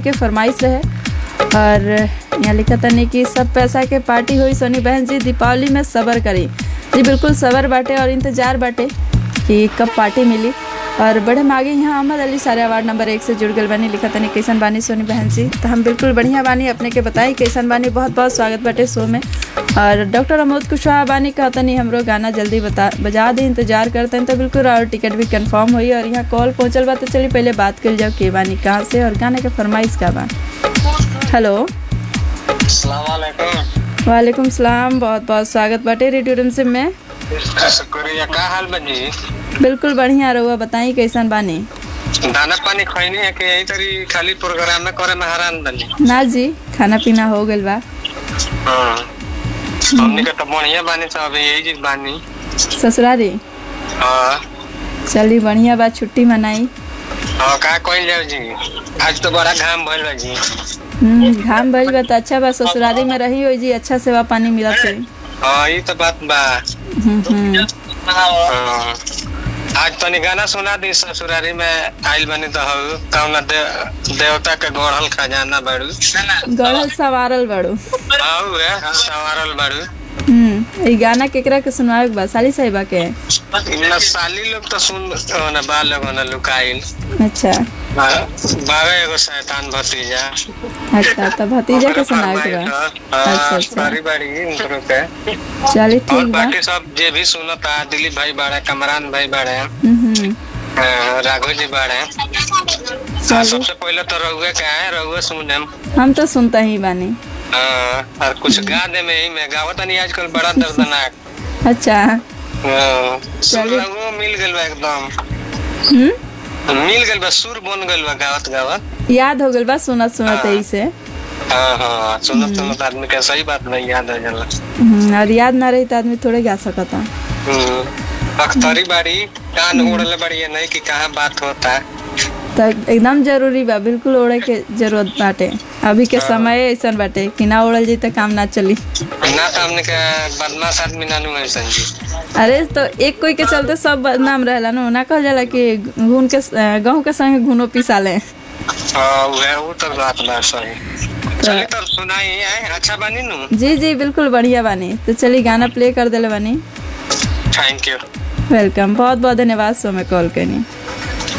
के फरमाइश रहे और यहाँ लिखा तनी कि सब पैसा के पार्टी हुई सोनी बहन जी दीपावली में सबर करी जी बिल्कुल सबर बाटे और इंतजार बाटे कि कब पार्टी मिली और बड़े मागे यहाँ अहमद अली सारे वार्ड नंबर एक से जुड़ गल बानी लिखा तनी कैसन बानी सोनी बहन जी तो हम बिल्कुल बढ़िया बानी अपने के बताई कैसन बानी बहुत बहुत स्वागत बाटे शो में और डॉक्टर अमोद कुशवाहा बानी कहतनी हमरो गाना जल्दी बता बजा दे इंतजार करते हैं तो बिल्कुल और टिकट भी कंफर्म हुई और यहाँ कॉल पहुँचल बा तो चलिए पहले बात कर जाओ के बानी कहाँ से और गाना के फरमाइश का बा हेलो सलामकुम वालेकुम सलाम बहुत बहुत स्वागत बाटे रेडियो रिमसिम में शुक्रिया का हाल बनी बिल्कुल बढ़िया रहुआ बताई कैसन बानी दाना पानी खैनी है कि यही तरी खाली प्रोग्राम में करे में हैरान बनी ना जी खाना पीना हो गइल बा हाँ हमनी के तो बढ़िया बानी सब अभी यही चीज बानी ससुरारी हाँ चली बढ़िया बा छुट्टी मनाई हाँ का कइल जाओ जी आज तो बड़ा घाम भइल बा जी हम्म, घाम भइल बा त अच्छा बा ससुरारी में रही हो जी अच्छा सेवा पानी मिलत है हाँ ये तो बात बा हम्म, हम्म। हाँ। आज तनी गाना सुना दी ससुरारी में आइल बनी तो हऊ कौना दे, देवता के गढ़ल खजाना बाड़ू गढ़ल सवारल बड़ू हऊ है संवारल बाड़ू हम्म ई गाना केकरा के सुनावे के बा साली साहिबा के न साली लोग तो सुन न बा लोग न लुकाइल अच्छा बाबा एगो शैतान भतीजा अच्छा तो भतीजा के सुनावे के बा अच्छा अच्छा बारी बारी उनको के चली और ठीक बा बाकी सब जे भी सुनता दिलीप भाई बाड़े कमरान भाई बाड़े हम्म, हम्म। अ, राघव जी बाड़े हाँ, सबसे पहले तो रघुए के आए रघुए सुने हम तो सुनता ही बानी और कुछ गा दे में ही में गावत नहीं आजकल बड़ा दर्दनाक अच्छा हाँ, सुर चलिए। रघुओ मिल गइल बा एकदम हम्म मिल गइल बा सुर बन गइल बा गावत गावत याद हो गइल बा सुनत सुनत यही से हाँ हाँ सुनत सुनत आदमी के सही बात नहीं याद आ जाला हम्म, और याद ना रही तो आदमी थोड़े गा सकता हम्म, अख्तरी बाड़ी कान उड़ले बाड़ी ये नहीं कि कहाँ बात होता है तो एकदम जरूरी बा बिल्कुल ओढ़े के जरूरत बाटे अभी के समय ऐसा बाटे कि ना ओढ़ल जाई तो काम ना चली ना तो हमने के बदमाश आदमी नानू है संजी अरे तो एक कोई के चलते सब बदनाम रहेला नो ना कहल जाला कि घून के गहूं के संगे घुनो पिसा ले हाँ वह वो तो बात बा सही चलिए तब सुनाई है अच्छा बनी नू जी जी बिल्कुल बढ़िया बानी तो चलिए गाना प्ले कर देले बानी थैंक यू वेलकम बहुत बहुत धन्यवाद सो में कॉल करनी